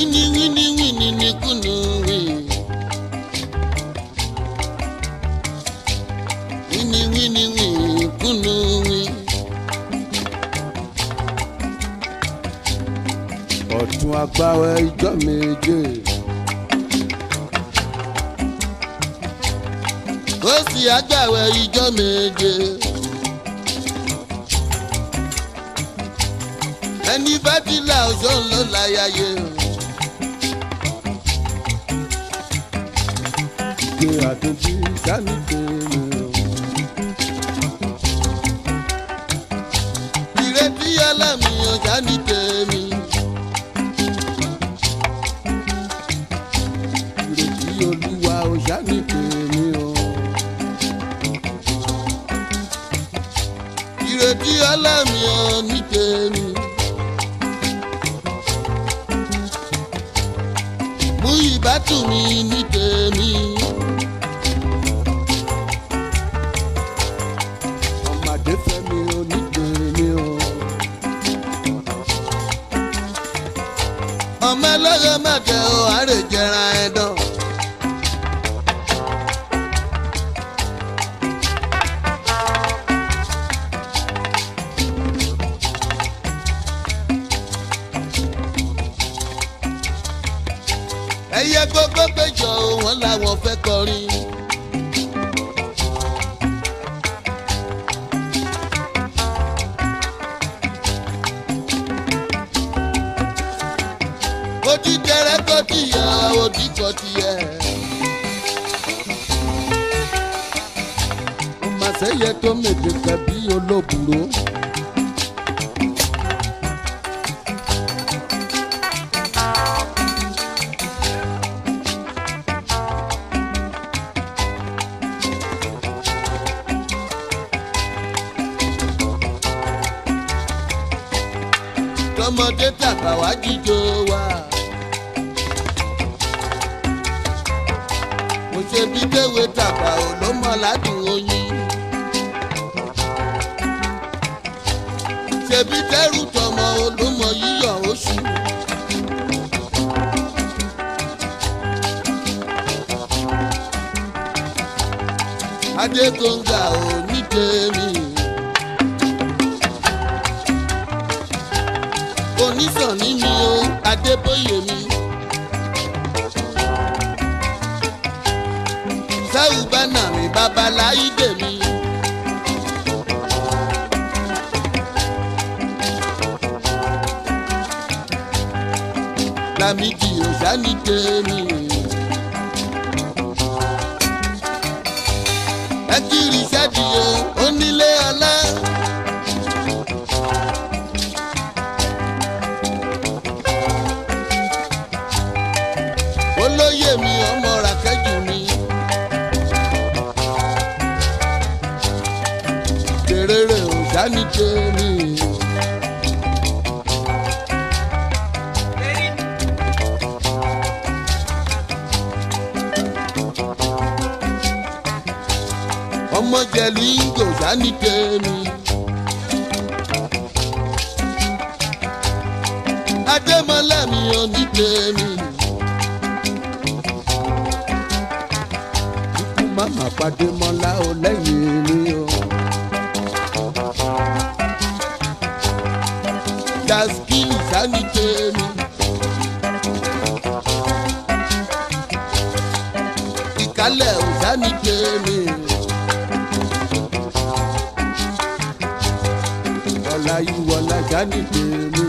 wíní wíní wíní ní kùnú wí. wíní wíní wíní kùnú wí. ọ̀tún agbáwẹ̀ ijọ́ méje. ó sì àgbàwẹ̀ ijọ́ méje. ẹni bá ti là ọ̀ṣọ́ ló láyàyè. Gbé àtúntí sani tèmi o. ìrètí ọlọ́mi ọjà ní tèmi. Ìrètí olúwa ò sani tèmi o. ìrètí ọlọ́mi ọ ní tèmi. mú ìbátú mi ní tèmi. Ọmọdé fẹ́mi ò ní tèmi o. ọmọ ẹlẹ́yẹ mẹ́tẹ̀ ọ àárẹ̀ jẹran ẹ̀dán. ẹyẹ gbogbo péjọ wọn làwọn fẹ́ kọrin. odi tẹrẹ kọ tìyà odi kọ tìyẹ. Ọmọ àṣẹyẹ tó mèdè kẹbí olóbùrò. tọmọdé tàgbà wá jíjó wa. mo ṣe bí kéwé tàgbà ò ló mọ ládùn oyin. ṣebí tẹrù tọmọ ò ló mọ yíyọ oṣù. adégbòǹgà ò ní tèmi. onísàn ní mi o adébóyè mi. sáwù bánà mi babaláyídè mi. lámìdí òsánì tèmi. ẹ kiri sẹ́díye onílé ọlá. olóyè mi ọmọ ràkẹ́jù mi. Tèrèrè ò dání tèmi. ọmọ jẹ̀lú ìgò dání tèmi. Adémọlá mi ò ní tèmi. Ikú màmá pàdé mọ́lá o lẹ́yìn mi o. Daskini sani tèmi. Ìkálẹ̀ ò sani tèmi. Ọ̀la ìwọ̀la sani tèmi.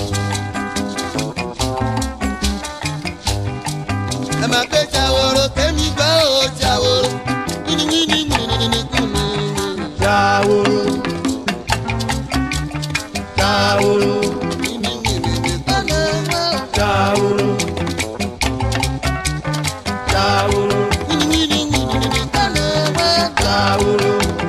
Ẹ máa pé ṣàwòrò kémi gbọ́ ò ṣàwòrò. Wíníwíní wíníwíní kùnú. Ṣàwòrò. Ṣàwòrò. Wíníwíní kùnú. Ṣàwòrò. Ṣàwòrò. Wíníwíní wíníwíní kùnú. Ṣàwòrò.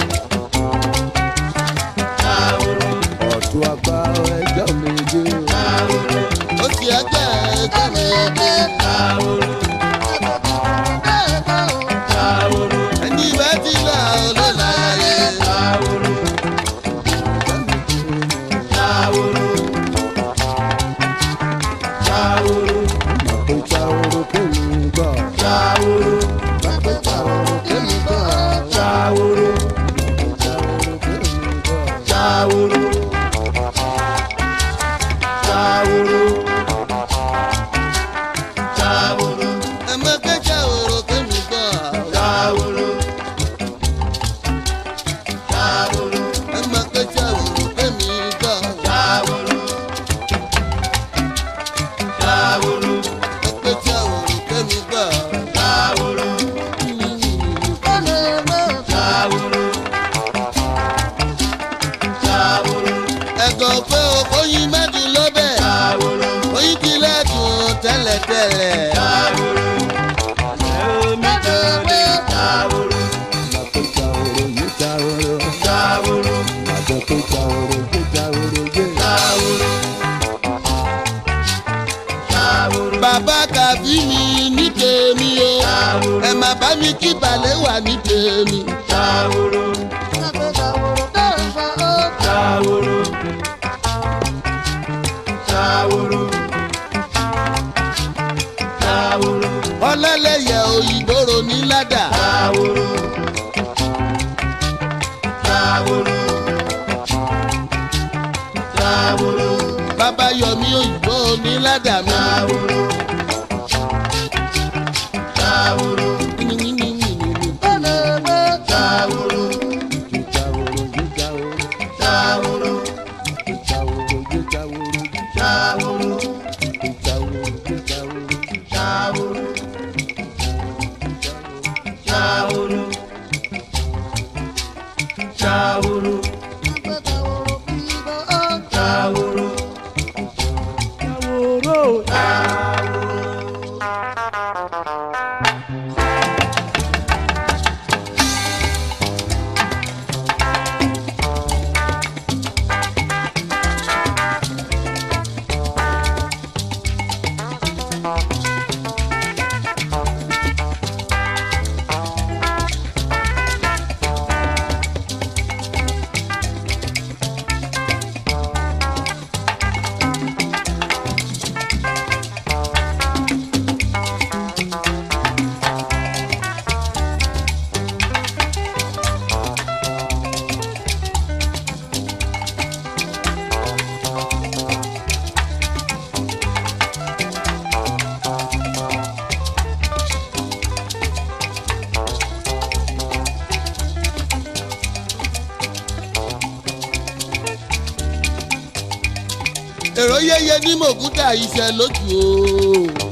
Ṣàwòrò. Ọ̀tún àgbà ẹjọ́ méje. Ṣàwòrò. Ó sì ẹgbẹ́ ẹgbẹ́ mi ẹgbẹ́. Ṣàwòrò. Ṣàwòrò. Ẹni bá ti là ó ló láyé. Ṣàwòrò. Ṣàwòrò. Ṣàwòrò. tẹ́lẹ̀tẹ́lẹ̀. Ṣàwòrò. Omi tòde ṣàwòrò. Màtó ṣàwòrò yé ṣàwòrò. Ṣàwòrò. Màtó tó ṣàwòrò yé ṣàwòrò yé. Ṣàwòrò. Ṣàwòrò. bàbá kàbí mi ní tèmi o Ṣàwòrò. ẹ má bá mi kí balẹ̀ wà ní tèmi. Ṣàwòrò. Ṣàwòrò. Ṣàwòrò. Ṣàwòrò. ọlọ́lẹ̀yẹ òyìnbóró ní ládà. Ṣàwòrò. Ṣàwòrò. Ṣàwòrò. bàbá yọmí òyìnbó ní ládà mi. Ṣàwòrò. Ṣàwòrò. Ṣàwòrò. Yé ṣàwòrò yé ṣàwòrò. Ṣàwòrò. Yé ṣàwòrò yé ṣàwòrò. Ṣàwòrò. Yé ṣàwòrò yé ṣàwòrò. Ṣàwòrò. Ṣàwòrò. Ṣàwòrò. Ṣàwòrò. èrò yéye ní mògúdà iṣẹ́ lójú o.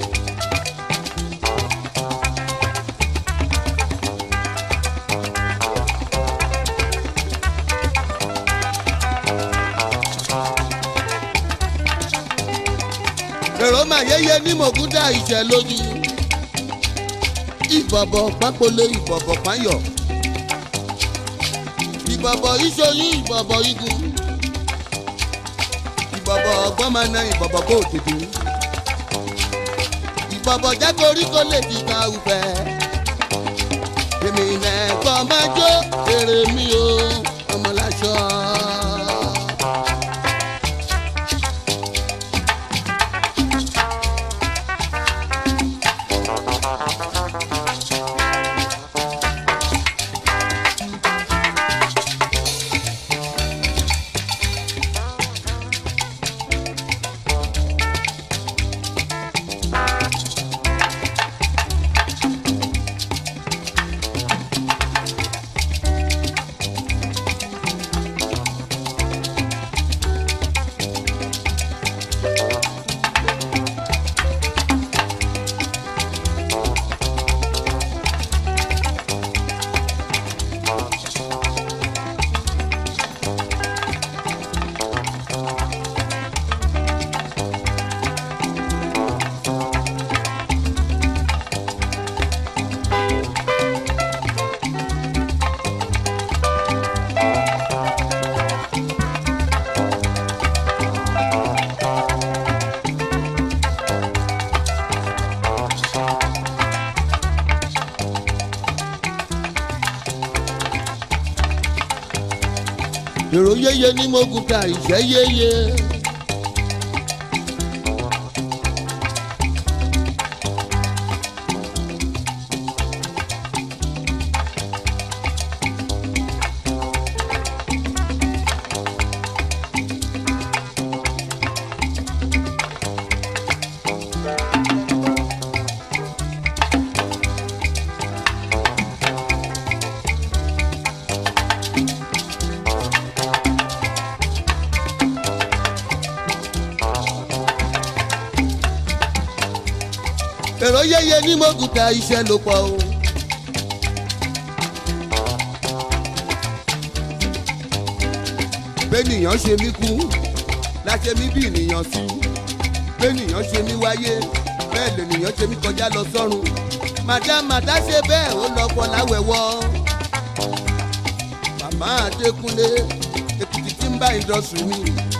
èrò mà yéye ní mògúdà iṣẹ́ lójú. ìbọ̀bọ̀ pápólé ìbọ̀bọ̀ páyọ̀. ìbọ̀bọ̀ ìṣoyún ìbọ̀bọ̀ igun ìbọ̀bọ̀ ọgbọ́n máa na ìbọ̀bọ̀ kó tètè. ìbọ̀bọ̀ jágorí kó lè fi ta ufẹ́. èmi nẹ̀kọ́ máa jó èrè mi o ọmọláṣọ. èrò yéye ní mògúdà ìṣẹ́ yéye. èrò yéye ní mògùtà iṣẹ́ ló pọ̀ o. bẹ́nìyàn ṣe mí kú láṣẹ mí bí ènìyàn sí bẹ́nìyàn ṣe mí wáyé bẹ́ẹ̀ lènìyàn ṣe mí kọjá lọ sọ́run màdá màdá ṣe bẹ́ẹ̀ ó lọ fọ láwẹ̀wọ́ màmá adékúnlé èkìtì tí ń bá ìdọ̀sùn mi.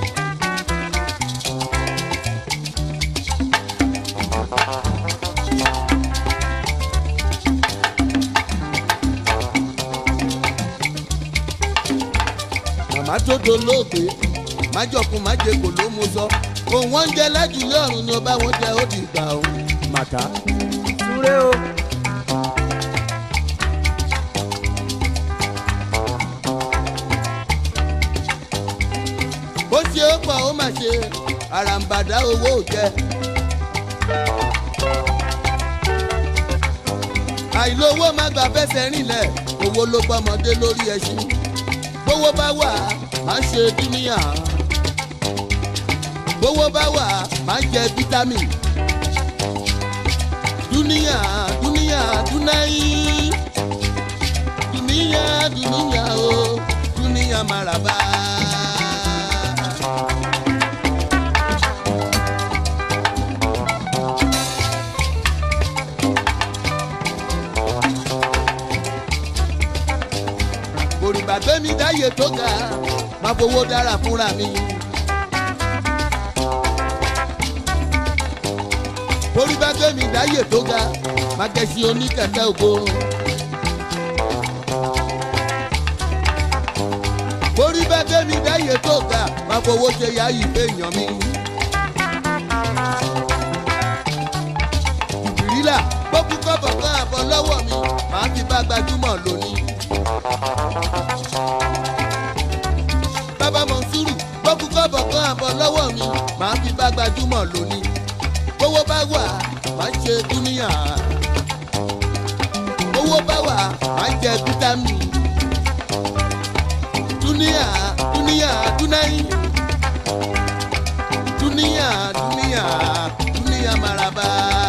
màmá tó dolóògbé májọkun májèkò ló mú sọ òun wọn jẹ lájúlé ọrùn ni ọba wọn jẹ ó di ìgbà òun màtá. súré o. ó ṣe ó pọ̀ ó mà ṣe àràǹbàdà owó ò jẹ. àìlówó má gbà fẹsẹ̀ rinlẹ̀ owó ló gbọ́mọdé lórí ẹṣin gbówó bá wà má ṣe dúníyà gbówó bá wà má jẹ fítámì dúníyà dúníyà dúnáyì dúníyà dúníyà o dúníyà màràbá. òrìbà gbẹ́mí dáyé tó ga má fowó dára fúnra mi. òrìbà gbẹ́mí dáyé tó ga má gẹ̀ẹ́sì oníkẹ̀kẹ́ ògo. òrìbà gbẹ́mí dáyé tó ga má fowó ṣe yá ìfẹ́ èèyàn mi. ìbírílà gbókùn kọ́bọ̀ kan àbọ̀ lọ́wọ́ mi màá fi bá gbajúmọ̀ lónìí. bàbá mọ̀nsúrù gbókùn kọ́bọ̀ kan àbọ̀ lọ́wọ́ mi màá fi bá gbajúmọ̀ lónìí. owó bá wà má ṣe dúníyà. owó bá wà má jẹ fítámì. dúníyà dúníyà dúnáyì. dúníyà dúníyà dúníyà maraba.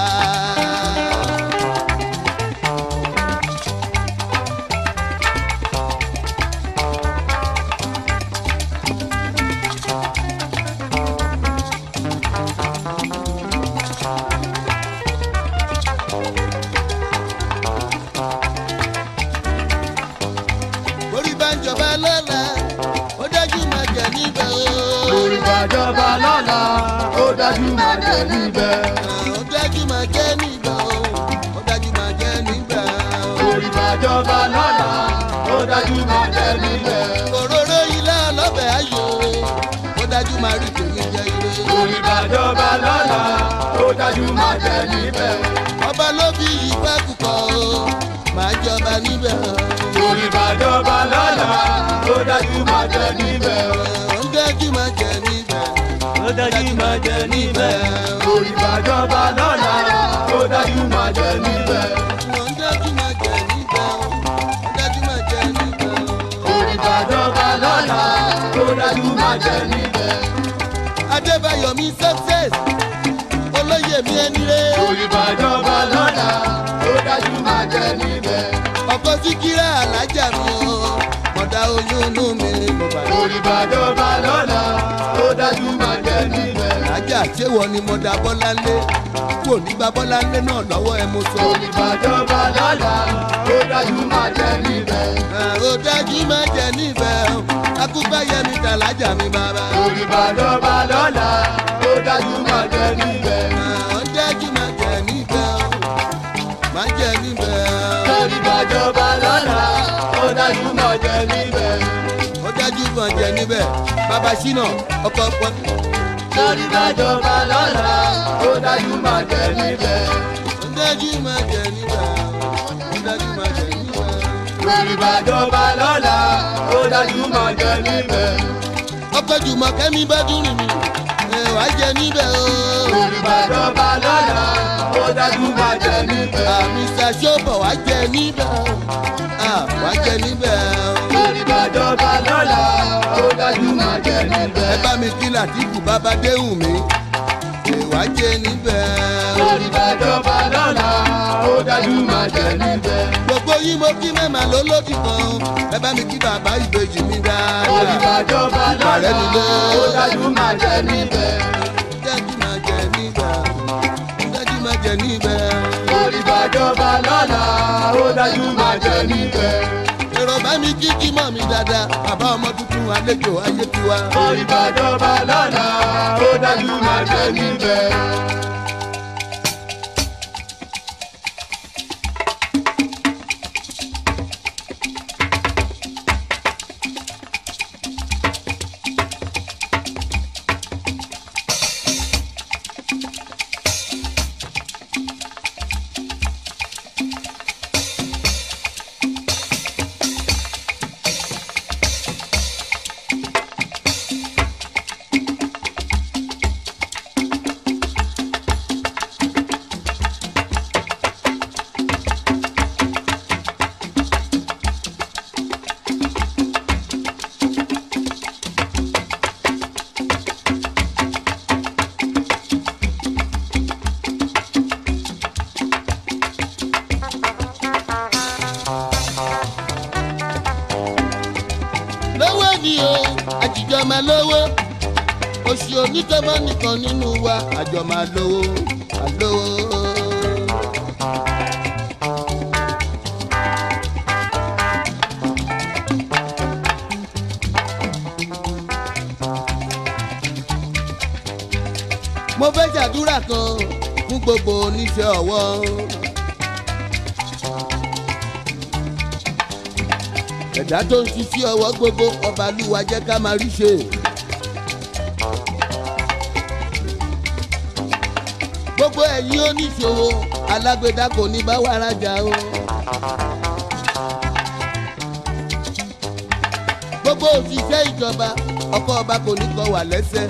orí bá ń jọba lọ́la ó dájú máa jẹ níbẹ̀ o. lórí bàjọba lọ́la ó dájú máa jẹ níbẹ̀. ó dájú máa jẹ níbẹ̀ o. ó dájú máa jẹ níbẹ̀ o. lórí bàjọba lọ́la ó dájú máa jẹ níbẹ̀. òróró ilé ọlọ́bẹ̀ ayò ó dájú máa rí tèmi jẹ ire. lórí bàjọba lọ́la ó dájú máa jẹ níbẹ̀. ọba ló bí ìfá kúkọ o máa jọba níbẹ̀ o. lórí bàjọba lọ́la ó dájú máa jẹ níbẹ̀. ó dájú máa jẹ níbẹ̀. ó dájú máa jẹ níbẹ̀. o. lórí bàjọba lọ́la ó dájú máa jẹ níbẹ̀. ó dájú máa jẹ níbẹ̀ o. ó dájú máa jẹ níbẹ̀ o. lórí bàjọba lọ́la ó dájú máa jẹ níbẹ̀. adébáyọ̀mí success olóyè mi ẹni rẹ̀. lórí bàjọba lọ́la ó dájú máa jẹ níbẹ̀. ọkọ síkírà alájà mi o mọ̀dá oyún inú mi mo bá lọ. lórí bàjọba lọ́la ó dájú máa jẹ níbẹ̀. alájà ṣéwọ ni mọ̀dá bọ́láńlé kú ò ní gba bọ́láńlé náà lọ́wọ́ ẹ mo sọ. lórí bàjọba lọ́la ó dájú máa jẹ níbẹ̀. Ah, ó dájú má jẹ níbẹ̀ o akúgbáyẹmí tàlájà mi bàbá. lórí bàjọba lọ́la ó dájú máa jẹ níbẹ̀. Ah, ó dájú má jẹ níbẹ̀ o má jẹ níbẹ̀ o lórí bàjọba lọ́la ó dájú máa jẹ níbẹ̀. ó dájú má jẹ níbẹ̀ bàbá ṣínà ọkọ̀ pọ̀ lórí bàjọba lọ́la ó dájú máa jẹ níbẹ̀. ó dájú má jẹ níbẹ̀ o ó dájú má jẹ níbẹ̀ o. lórí bàjọba lọ́la ó dájú máa jẹ níbẹ̀. ọkọ̀ jùmọ̀ kẹ́mi bá dúró mi ẹ̀ wá jẹ níbẹ̀ o. lórí bàjọba lọ́la ó dájú máa jẹ níbẹ̀. àmì ṣàṣọ́bọ̀ wá jẹ níbẹ̀ o. Ah, wá jẹ níbẹ̀ o. lórí bàjọba lọ́la ó dájú máa jẹ níbẹ̀. ẹ bá mi kí làtìkù bàbá déhùn mi ẹ̀ wá jẹ níbẹ̀ o. lórí bàjọba lọ́la ó dájú máa jẹ níbẹ̀. gbogbo yín mo kí mẹ́mà lólódì kan ẹ bá mi kí bàbá ìbejì mi lórí dáadáa. bàjọba Ààrẹ lọ́la nílé. ó dájú máa jẹ níbẹ̀. dájú máa jẹ níbẹ̀ o. dájú máa dájú máa jẹ níbẹ̀. èrò bá mi kíkí mọ̀ mi dáadáa bàbá ọmọ tuntun àlejò ayé tiwa. orí bàjọba lọ́la ó dájú máa jẹ níbẹ̀. lówó ni o àjìjọ máa lówó oṣù onítọ́mọ nìkan nínú wa àjọ máa lówó máa lówó. mo fẹ́ ṣàdúrà kan fún gbogbo oníṣẹ́ ọwọ́. ẹ̀dá tó ń ṣiṣẹ́ ọwọ́ gbogbo ọba lúwa jẹ́ ká máa rí ṣe. gbogbo ẹ̀yin oníṣòwò alágbèdá kò ní bá wàrà jà o. gbogbo òṣìṣẹ́ ìjọba ọkọ̀ ọba kò ní kọ wà lẹ́sẹ̀.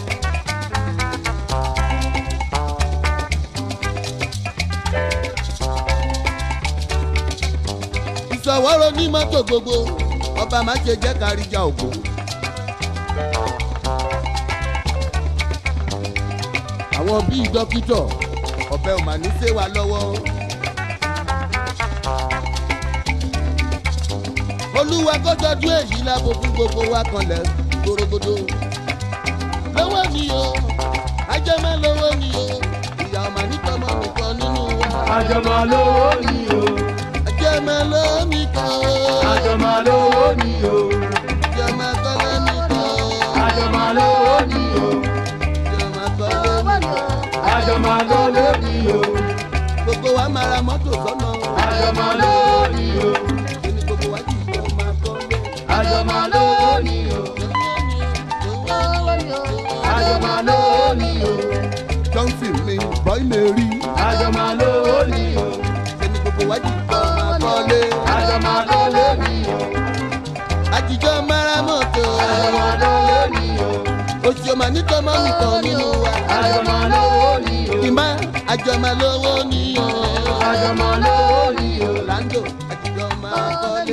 ìṣọwọ́rọ̀ ní mọ́tò gbogbo ọba má ṣe jẹ́ káríjà ògbó. àwọn bíi dókítọ̀ ọ̀bẹ ò mà ní ṣe wa lọ́wọ́. olúwa kó tọ́jú èyí lábo fún gbogbo wa kanlẹ̀ gbòrògbòdò. lọ́wọ́ ni o ajẹ́mẹ́ lọ́wọ́ ni o ìyá ọmọ nítọ́mọ nìkan nínú wa. àjọmọ̀ lówó ni o. ajẹ́mẹ́ lọ́wọ́ nìkan o. àjọmọ̀ lówó ni o. ajẹ́mẹ́ kọ́lé nìkan o. àjọmọ̀ lówó ni o. ajẹ́mẹ́ kọ́lé nìkan o. àjọmọ̀ lówó ni o. gbogbo wa máa ra mọ́tò sọ́nà. àjọmọ̀ lówó ni o. kíni gbogbo wa jù lọ máa kọ́ lé. àjọmọ̀ lówó ni o. àjọmọ̀ lówó ni o. johnson mi boy mary àjọmọ̀ lówó ni o. kíni gbogbo wa jù lọ máa kọ́ lé. àjọmọ̀ lówó ni o. àjíjọ́ mara mọ́tò. àjọmọ̀ lówó ni o. oṣù ọmọ nítọ́mọ́ nìkan nínú wa. àjọmọ̀ lówó ni o. ìmá àjọmọ́ lówó ni o. àjọmọ̀ lówó ni o. Orlando àjíjọ́ máa kọ́